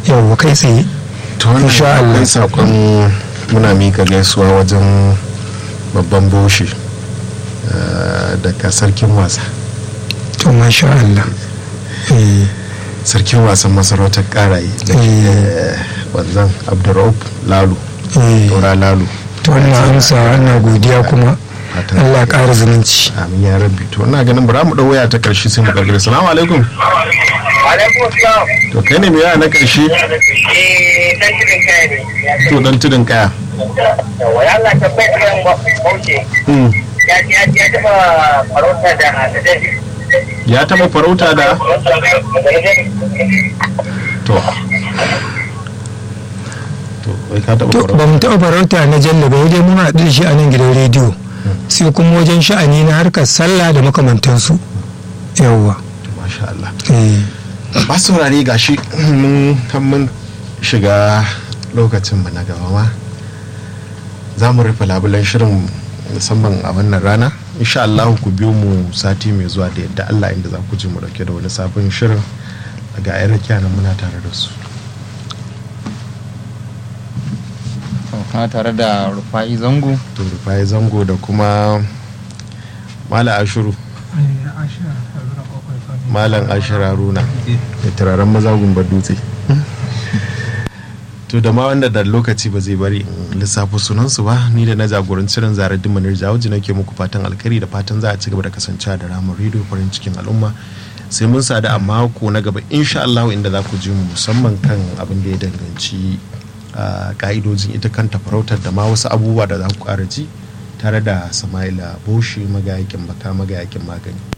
yawwa kai tsaye to wannan Insha Allah. akwai sakon muna mika gaisuwa wajen babban boshi eh, daga sarkin wasa to masha Allah eh sarkin wasan masarautar karaye da ke Mm. wanzan abdurraub lalu eh tora lalu to wannan amsa ana godiya kuma Fatan- Allah ya ƙara zumunci amin ya rabbi to ina ganin bara mu dau waya ta karshe sai mu gargare salamu alaikum alaikum salam to kai ne mai waya na karshe eh dan cikin kai ne to dan tudun kaya yawa ya Allah tabbai kan bauchi Mm. ya ya ya taba farauta da da dai ya taba farauta da to to wai ka taba to farauta ba mu taɓa farauta na jalla ba dai mun haɗu da shi a nan gidan rediyo sai kuma wajen sha'ani na harkar sallah da makamantansu yawwa masha Allah eh ba saurare gashi mun kan mun shiga lokacin mu na gaba ma za mu rufe labulan shirin musamman a wannan rana insha Allah ku biyo mu sati mai zuwa da yadda Allah inda za ku ji mu dauke da wani sabon shirin ga ayar nan muna tare da su kana tare da rufa'i zango to rufai zango da kuma mala ashuru malam ashir haruna da turaren maza gumba dutse to da ma wanda da lokaci ba zai bari in lissafi sunansu ba ni da na jagoranci ran zarar dimanar jawuji nake muku fatan alkhairi da fatan za a ci gaba da kasancewa da ramar rediyo farin cikin al'umma sai mun sadu a mako na gaba insha Allah inda za ku ji mu musamman kan abin da ya danganci ah, ka'idojin ita kanta farautar da ma wasu abubuwa da za ku ƙara ji tare da Sama'ila Boshi magayakin baka magayakin magani